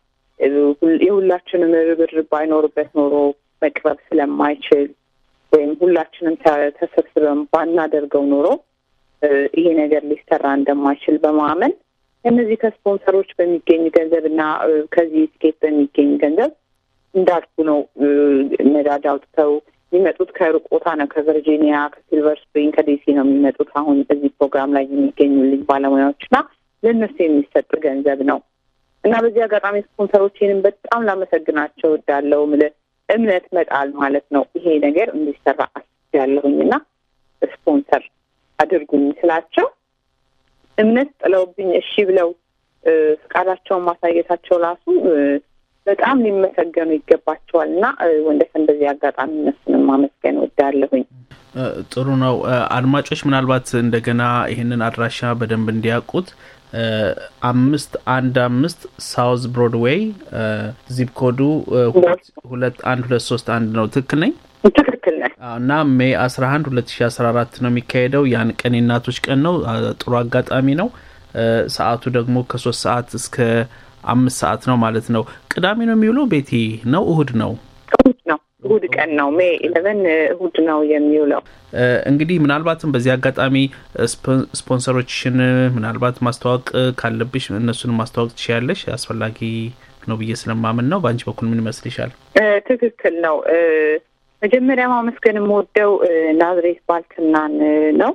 የሁላችንም ርብርብ ባይኖርበት ኖሮ መቅረብ ስለማይችል ወይም ሁላችንም ተሰብስበን ባናደርገው ኖሮ ይሄ ነገር ሊሰራ እንደማይችል በማመን እነዚህ ከስፖንሰሮች በሚገኝ ገንዘብ እና ከዚህ ትኬት በሚገኝ ገንዘብ እንዳልኩ ነው ነዳጅ አውጥተው የሚመጡት ከሩቅ ቦታ ነው። ከቨርጂኒያ፣ ከሲልቨር ስፕሪንግ፣ ከዲሲ ነው የሚመጡት። አሁን እዚህ ፕሮግራም ላይ የሚገኙ ልጅ ባለሙያዎች እና ለእነሱ የሚሰጥ ገንዘብ ነው እና በዚህ አጋጣሚ ስፖንሰሮችንም በጣም ላመሰግናቸው እወዳለሁ። ምልህ እምነት መጣል ማለት ነው። ይሄ ነገር እንዲሰራ አስቤያለሁኝ እና ስፖንሰር አድርጉኝ ስላቸው እምነት ጥለውብኝ እሺ ብለው ፍቃዳቸውን ማሳየታቸው ራሱ በጣም ሊመሰገኑ ይገባቸዋል እና ወንደሰን በዚህ አጋጣሚ እነሱንም ማመስገን ወዳለሁኝ። ጥሩ ነው። አድማጮች ምናልባት እንደገና ይህንን አድራሻ በደንብ እንዲያውቁት አምስት አንድ አምስት ሳውዝ ብሮድዌይ ዚፕ ኮዱ ሁለት አንድ ሁለት ሶስት አንድ ነው። ትክክል ነኝ? ትክክል ነህ። እና ሜይ አስራ አንድ ሁለት ሺ አስራ አራት ነው የሚካሄደው። ያን ቀን የእናቶች ቀን ነው። ጥሩ አጋጣሚ ነው። ሰዓቱ ደግሞ ከሶስት ሰዓት እስከ አምስት ሰዓት ነው ማለት ነው። ቅዳሜ ነው የሚውለው ቤቲ ነው እሁድ ነው? እሁድ ነው። እሁድ ቀን ነው። ሜይ ኢለቨን እሁድ ነው የሚውለው። እንግዲህ ምናልባትም በዚህ አጋጣሚ ስፖንሰሮችሽን ምናልባት ማስተዋወቅ ካለብሽ እነሱን ማስተዋወቅ ትችያለሽ። አስፈላጊ ነው ብዬ ስለማምን ነው። በአንቺ በኩል ምን ይመስልሻል? ትክክል ነው። መጀመሪያ ማመስገን የምወደው ናዝሬት ባልትናን ነው።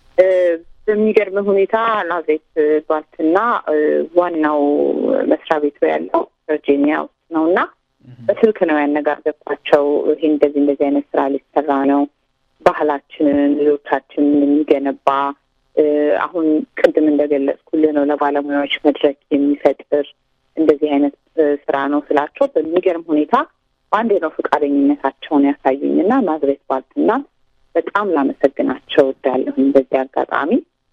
በሚገርም ሁኔታ ናዝሬት ባልትና ዋናው መስሪያ ቤቱ ያለው ቨርጂኒያ ውስጥ ነው እና በስልክ ነው ያነጋገርኳቸው። ይሄ እንደዚህ እንደዚህ አይነት ስራ ሊሰራ ነው፣ ባህላችንን ልጆቻችንን የሚገነባ አሁን ቅድም እንደገለጽኩልህ ነው ለባለሙያዎች መድረክ የሚፈጥር እንደዚህ አይነት ስራ ነው ስላቸው በሚገርም ሁኔታ በአንዴ ነው ፈቃደኝነታቸውን ያሳዩኝ እና ናዝሬት ባልትና በጣም ላመሰግናቸው እወዳለሁኝ በዚህ አጋጣሚ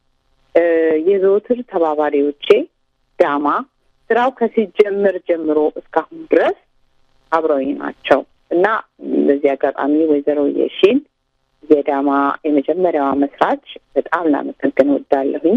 የዘወትር ተባባሪዎቼ ዳማ ስራው ከሲጀምር ጀምሮ እስካሁን ድረስ አብረውኝ ናቸው እና በዚህ አጋጣሚ ወይዘሮ የሺን የዳማ የመጀመሪያዋ መስራች በጣም ላመሰግን እወዳለሁኝ።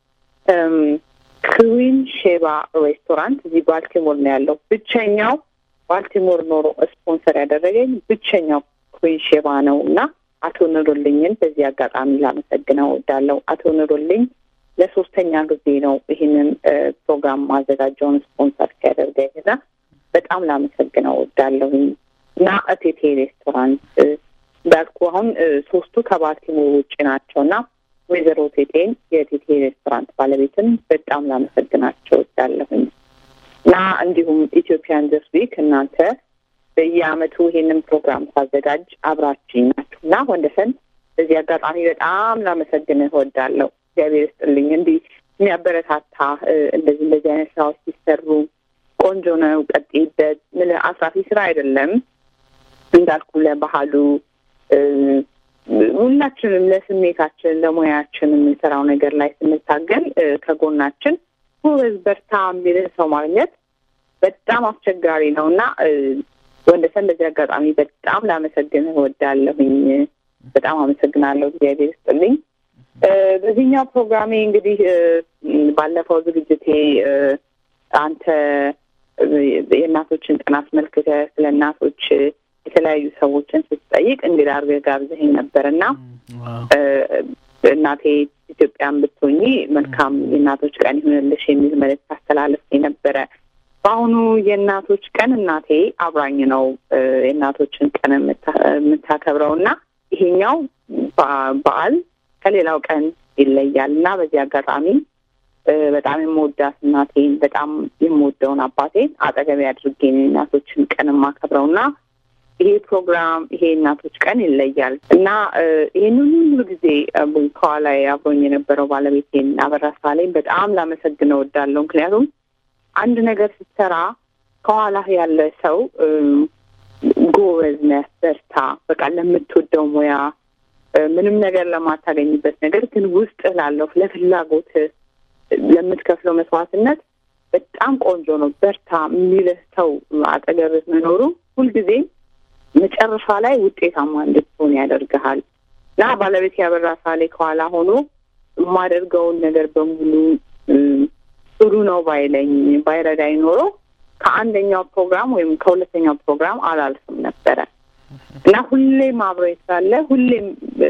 ክዊን ሼባ ሬስቶራንት እዚህ ባልቲሞር ነው ያለው። ብቸኛው ባልቲሞር ኖሮ ስፖንሰር ያደረገኝ ብቸኛው ክዊን ሼባ ነው እና አቶ ኑሮልኝን በዚህ አጋጣሚ ላመሰግነው እወዳለሁ። አቶ ኑሮልኝ ለሶስተኛ ጊዜ ነው ይህንን ፕሮግራም ማዘጋጀውን ስፖንሰር ሲያደርገኝ እና በጣም ላመሰግነው እወዳለሁኝ እና እቴቴ ሬስቶራንት እንዳልኩ አሁን ሶስቱ ከባልቲሞር ውጭ ናቸው እና ወይዘሮ ቴቴን የቴቴ ሬስቶራንት ባለቤትን በጣም ላመሰግናቸው እወዳለሁኝ እና እንዲሁም ኢትዮጵያን ዘስ ዊክ እናንተ በየአመቱ ይሄንን ፕሮግራም ሳዘጋጅ አብራችኝ ናችሁ እና ወንደሰን በዚህ አጋጣሚ በጣም ላመሰግንህ እወዳለሁ። እግዚአብሔር ይስጥልኝ። እንዲህ የሚያበረታታ እንደዚህ እንደዚህ አይነት ስራዎች ሲሰሩ ቆንጆ ነው፣ ቀጥይበት። ምን አስራፊ ስራ አይደለም እንዳልኩ ለባህሉ ሁላችንም ለስሜታችን ለሙያችን የምንሰራው ነገር ላይ ስንታገል ከጎናችን ጎበዝ በርታ የሚልህ ሰው ማግኘት በጣም አስቸጋሪ ነው እና ወንደሰን በዚህ አጋጣሚ በጣም ላመሰግንህ እወዳለሁኝ። በጣም አመሰግናለሁ። እግዚአብሔር ይስጥልኝ። በዚህኛው ፕሮግራሜ እንግዲህ ባለፈው ዝግጅቴ አንተ የእናቶችን ቀን አስመልክተህ ስለ እናቶች የተለያዩ ሰዎችን ስትጠይቅ እንግዳ አድርገህ ጋብዘኸኝ ነበር እና እናቴ ኢትዮጵያን ብትሆኚ መልካም የእናቶች ቀን ይሁንልሽ የሚል መልዕክት አስተላለፍ ነበረ። በአሁኑ የእናቶች ቀን እናቴ አብራኝ ነው የእናቶችን ቀን የምታከብረው እና ይሄኛው በዓል ከሌላው ቀን ይለያል እና በዚህ አጋጣሚ በጣም የምወዳት እናቴን በጣም የምወደውን አባቴን አጠገቤ አድርጌ የእናቶችን ቀን የማከብረው እና ይሄ ፕሮግራም ይሄ እናቶች ቀን ይለያል እና ይህንን ሁሉ ጊዜ ከኋላ አብሮኝ የነበረው ባለቤቴን አበራ ሳሌን በጣም ላመሰግነው እወዳለሁ። ምክንያቱም አንድ ነገር ስትሰራ ከኋላህ ያለ ሰው ጎበዝ ነህ፣ በርታ፣ በቃ ለምትወደው ሙያ ምንም ነገር ለማታገኝበት ነገር ግን ውስጥ ላለው ለፍላጎት ለምትከፍለው መስዋዕትነት በጣም ቆንጆ ነው። በርታ የሚልህ ሰው አጠገብህ መኖሩ ሁልጊዜም መጨረሻ ላይ ውጤታማ እንድትሆን ያደርግሃል እና ባለቤት ያበራ ሳሌ ከኋላ ሆኖ የማደርገውን ነገር በሙሉ ጥሩ ነው ባይለኝ ባይረዳኝ ኖሮ ከአንደኛው ፕሮግራም ወይም ከሁለተኛው ፕሮግራም አላልፍም ነበረ እና ሁሌም አብሮኝ ስላለ ሁሌም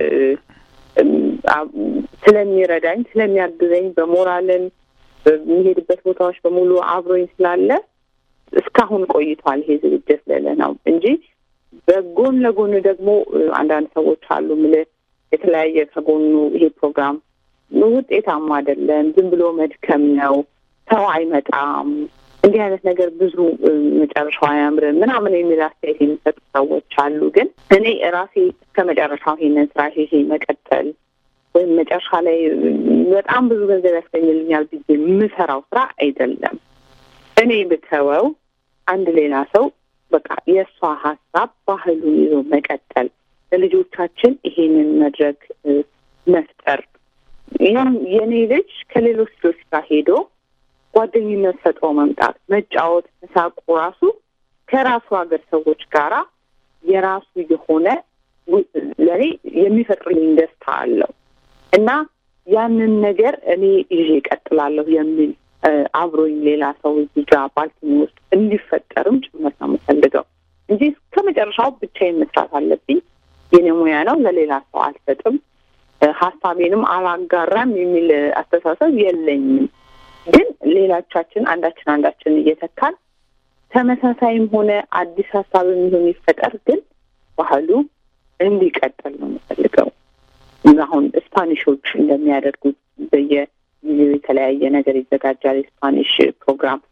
ስለሚረዳኝ ስለሚያግዘኝ በሞራልን በሚሄድበት ቦታዎች በሙሉ አብሮኝ ስላለ እስካሁን ቆይቷል። ይሄ ዝግጅት ልል ነው እንጂ በጎን ለጎን ደግሞ አንዳንድ ሰዎች አሉ ምልህ የተለያየ ከጎኑ ይሄ ፕሮግራም ውጤታማ አይደለም፣ ዝም ብሎ መድከም ነው፣ ሰው አይመጣም፣ እንዲህ አይነት ነገር ብዙ መጨረሻው አያምርም ምናምን የሚል አስተያየት የሚሰጡ ሰዎች አሉ። ግን እኔ ራሴ እስከ መጨረሻው ይሄንን ስራ ይሄ መቀጠል ወይም መጨረሻ ላይ በጣም ብዙ ገንዘብ ያስገኝልኛል ብዬ የምሰራው ስራ አይደለም። እኔ ብተወው አንድ ሌላ ሰው በቃ የእሷ ሀሳብ ባህሉን ይዞ መቀጠል ለልጆቻችን ይሄንን መድረክ መፍጠር የእኔ ልጅ ከሌሎች ልጆች ጋር ሄዶ ጓደኝነት ፈጥሮ መምጣት፣ መጫወት፣ መሳቁ ራሱ ከራሱ ሀገር ሰዎች ጋራ የራሱ የሆነ ለእኔ የሚፈጥርልኝ ደስታ አለው እና ያንን ነገር እኔ ይዤ እቀጥላለሁ የሚል አብሮኝ ሌላ ሰው እዚህ ጋር ባልቲኒ ውስጥ እንዲፈጠርም ጭምር ነው የምፈልገው እንጂ እስከ መጨረሻው ብቻዬን መስራት አለብኝ። የኔ ሙያ ነው፣ ለሌላ ሰው አልሰጥም፣ ሀሳቤንም አላጋራም የሚል አስተሳሰብ የለኝም። ግን ሌላቻችን አንዳችን አንዳችን እየተካን ተመሳሳይም ሆነ አዲስ ሀሳብ የሚሆን ይፈጠር፣ ግን ባህሉ እንዲቀጥል ነው የምፈልገው። አሁን ስፓኒሾች እንደሚያደርጉት በየጊዜው የተለያየ ነገር ይዘጋጃል። የስፓኒሽ ፕሮግራም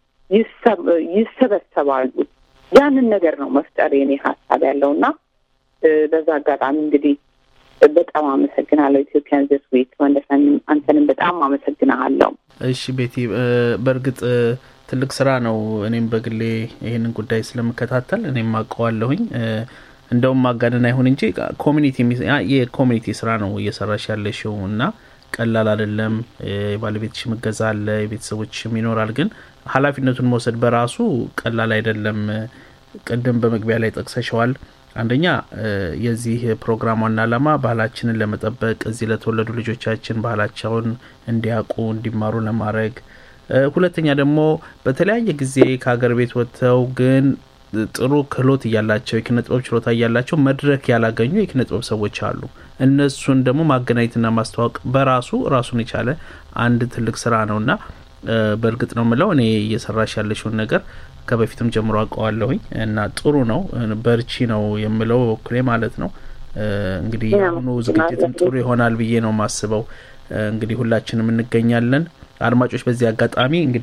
ይሰበሰባሉ። ያንን ነገር ነው መፍጠር የኔ ሀሳብ ያለው እና በዛ አጋጣሚ እንግዲህ በጣም አመሰግናለሁ። ኢትዮጵያን ዘስ ዊክ ወንደሰን አንተንም በጣም አመሰግናለሁ። እሺ ቤቲ፣ በእርግጥ ትልቅ ስራ ነው። እኔም በግሌ ይህንን ጉዳይ ስለምከታተል እኔም አውቀዋለሁኝ። እንደውም ማጋነን አይሁን እንጂ ኮሚኒቲ የኮሚኒቲ ስራ ነው እየሰራሽ ያለሽው እና ቀላል አይደለም። የባለቤትሽ እገዛ አለ፣ የቤተሰቦችም ይኖራል። ግን ኃላፊነቱን መውሰድ በራሱ ቀላል አይደለም። ቅድም በመግቢያ ላይ ጠቅሰሸዋል። አንደኛ የዚህ ፕሮግራም ዋና ዓላማ ባህላችንን ለመጠበቅ እዚህ ለተወለዱ ልጆቻችን ባህላቸውን እንዲያውቁ እንዲማሩ ለማድረግ፣ ሁለተኛ ደግሞ በተለያየ ጊዜ ከሀገር ቤት ወጥተው ግን ጥሩ ክህሎት እያላቸው የኪነ ጥበብ ችሎታ እያላቸው መድረክ ያላገኙ የኪነ ጥበብ ሰዎች አሉ። እነሱን ደግሞ ማገናኘትና ማስተዋወቅ በራሱ ራሱን የቻለ አንድ ትልቅ ስራ ነውና በእርግጥ ነው ምለው እኔ እየሰራሽ ያለሽውን ነገር ከበፊትም ጀምሮ አውቀዋለሁኝ እና ጥሩ ነው። በርቺ ነው የምለው በኩሌ ማለት ነው። እንግዲህ የአሁኑ ዝግጅትም ጥሩ ይሆናል ብዬ ነው ማስበው። እንግዲህ ሁላችንም እንገኛለን። አድማጮች፣ በዚህ አጋጣሚ እንግዲህ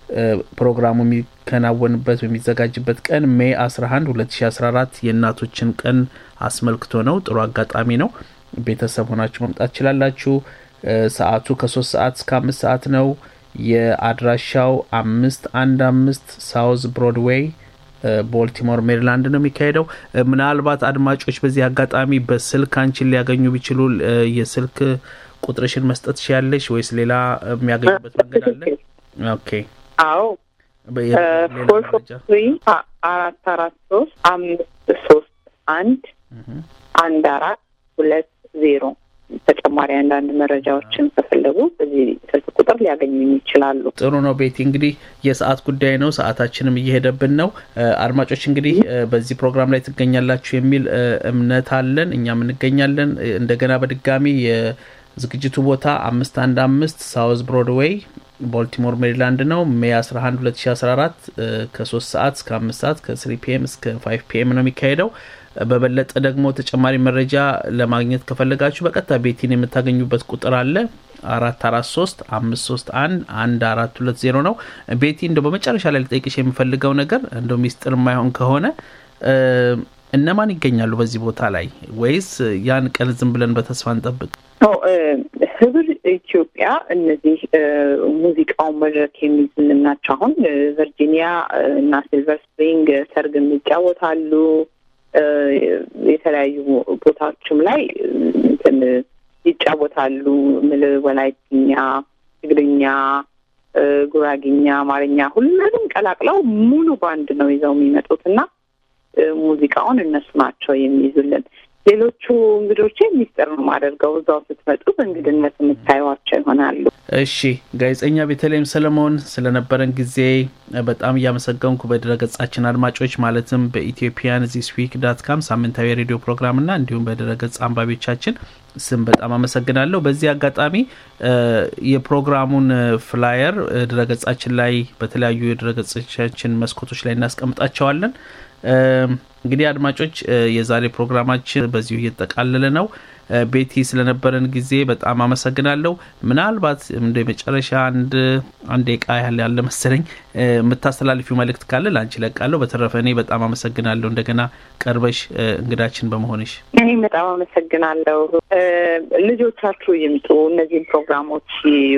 ፕሮግራሙ የሚከናወንበት የሚዘጋጅበት ቀን ሜይ 11 2014 የእናቶችን ቀን አስመልክቶ ነው። ጥሩ አጋጣሚ ነው። ቤተሰብ ሆናችሁ መምጣት ትችላላችሁ። ሰዓቱ ከሶስት ሰዓት እስከ አምስት ሰዓት ነው። የአድራሻው አምስት አንድ አምስት ሳውዝ ብሮድዌይ ቦልቲሞር ሜሪላንድ ነው የሚካሄደው። ምናልባት አድማጮች በዚህ አጋጣሚ በስልክ አንቺን ሊያገኙ ቢችሉ የስልክ ቁጥርሽን መስጠት ትችያለሽ ወይስ ሌላ የሚያገኙበት መንገድ አለ? ኦኬ አዎ ፎር ፎር ትሪ አራት አራት ሶስት አምስት ሶስት አንድ አንድ አራት ሁለት ዜሮ ተጨማሪ አንዳንድ መረጃዎችን ከፈለጉ በዚህ ስልክ ቁጥር ሊያገኙ ይችላሉ። ጥሩ ነው ቤቲ። እንግዲህ የሰዓት ጉዳይ ነው፣ ሰዓታችንም እየሄደብን ነው። አድማጮች እንግዲህ በዚህ ፕሮግራም ላይ ትገኛላችሁ የሚል እምነት አለን፣ እኛም እንገኛለን። እንደገና በድጋሚ የዝግጅቱ ቦታ አምስት አንድ አምስት ሳውዝ ብሮድዌይ ቦልቲሞር ሜሪላንድ ነው። ሜይ 11 2014 ከ3 ሰዓት እስከ 5 ሰዓት ከ3 ፒኤም እስከ 5 ፒኤም ነው የሚካሄደው። በበለጠ ደግሞ ተጨማሪ መረጃ ለማግኘት ከፈለጋችሁ በቀጥታ ቤቲን የምታገኙበት ቁጥር አለ አራት አራት ሶስት አምስት ሶስት አንድ አንድ አራት ሁለት ዜሮ ነው። ቤቲ እንደ በመጨረሻ ላይ ልጠይቅሽ የምፈልገው ነገር እንደ ሚስጥር የማይሆን ከሆነ እነማን ይገኛሉ በዚህ ቦታ ላይ ወይስ ያን ቀን ዝም ብለን በተስፋ እንጠብቅ? ህብር ኢትዮጵያ እነዚህ ሙዚቃውን መድረክ የሚይዙልን ናቸው። አሁን ቨርጂኒያ እና ሲልቨር ስፕሪንግ ሰርግም ይጫወታሉ። የተለያዩ ቦታዎችም ላይ እንትን ይጫወታሉ። ምል ወላይትኛ፣ ትግርኛ፣ ጉራጊኛ፣ አማርኛ ሁሉንም ቀላቅለው ሙሉ ባንድ ነው ይዘው የሚመጡት እና ሙዚቃውን እነሱ ናቸው የሚይዙልን። ሌሎቹ እንግዶቼ ሚስጥር ነው ማደርገው። እዛው ስትመጡ በእንግድነት የምታዩዋቸው ይሆናሉ። እሺ፣ ጋዜጠኛ ቤተልሔም ሰለሞን ስለነበረን ጊዜ በጣም እያመሰገንኩ በድረገጻችን አድማጮች ማለትም በኢትዮጵያን ዚስ ዊክ ዳት ካም ሳምንታዊ የሬዲዮ ፕሮግራምና እንዲሁም በድረገጽ አንባቢዎቻችን ስም በጣም አመሰግናለሁ። በዚህ አጋጣሚ የፕሮግራሙን ፍላየር ድረገጻችን ላይ በተለያዩ የድረገጾቻችን መስኮቶች ላይ እናስቀምጣቸዋለን። እንግዲህ አድማጮች የዛሬ ፕሮግራማችን በዚሁ እየተጠቃለለ ነው። ቤቲ ስለነበረን ጊዜ በጣም አመሰግናለሁ። ምናልባት እንደ መጨረሻ አንድ አንድ ደቂቃ ያህል ያለ መሰለኝ የምታስተላልፊው መልእክት ካለ ለአንቺ ለቃለሁ። በተረፈ እኔ በጣም አመሰግናለሁ እንደገና ቀርበሽ እንግዳችን በመሆንሽ። እኔም በጣም አመሰግናለሁ። ልጆቻችሁ ይምጡ፣ እነዚህን ፕሮግራሞች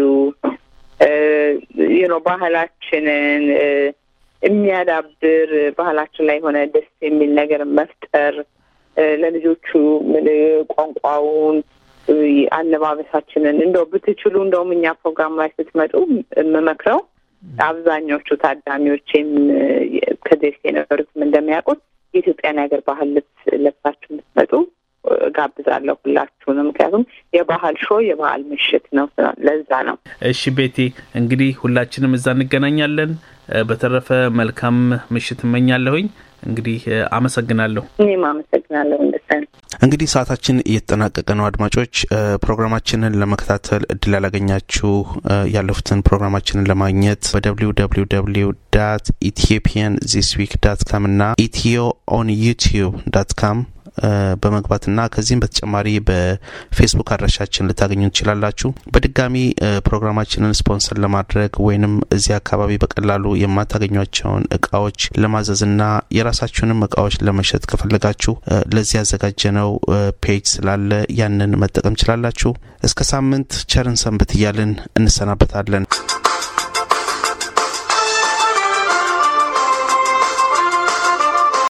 ይዩ ነው ባህላችንን የሚያዳብር ባህላችን ላይ የሆነ ደስ የሚል ነገር መፍጠር ለልጆቹ ቋንቋውን፣ አለባበሳችንን እንደው ብትችሉ እንደውም እኛ ፕሮግራም ላይ ስትመጡ የምመክረው አብዛኞቹ ታዳሚዎችም ከዚህ በፊት የነበሩትም እንደሚያውቁት የኢትዮጵያን የሀገር ባህል ልብስ ለብሳችሁ የምትመጡ ጋብዛለሁ ሁላችሁንም። ምክንያቱም የባህል ሾ የባህል ምሽት ነው። ለዛ ነው። እሺ ቤቲ፣ እንግዲህ ሁላችንም እዛ እንገናኛለን። በተረፈ መልካም ምሽት እመኛለሁኝ። እንግዲህ አመሰግናለሁ። እኔም አመሰግናለሁ። እንደሰን እንግዲህ ሰዓታችን እየተጠናቀቀ ነው። አድማጮች ፕሮግራማችንን ለመከታተል እድል ያላገኛችሁ ያለፉትን ፕሮግራማችንን ለማግኘት በደብሊው ደብሊው ደብሊው ዳት ኢትዮጵያን ዚስ ዊክ ዳት ካም እና ኢትዮ ኦን ዩቲዩብ ዳት ካም በመግባትና ከዚህም በተጨማሪ በፌስቡክ አድራሻችን ልታገኙ ትችላላችሁ። በድጋሚ ፕሮግራማችንን ስፖንሰር ለማድረግ ወይንም እዚህ አካባቢ በቀላሉ የማታገኟቸውን እቃዎች ለማዘዝና የራሳችሁንም እቃዎች ለመሸጥ ከፈለጋችሁ ለዚህ ያዘጋጀነው ፔጅ ስላለ ያንን መጠቀም ችላላችሁ። እስከ ሳምንት ቸርን ሰንብት እያልን እንሰናበታለን።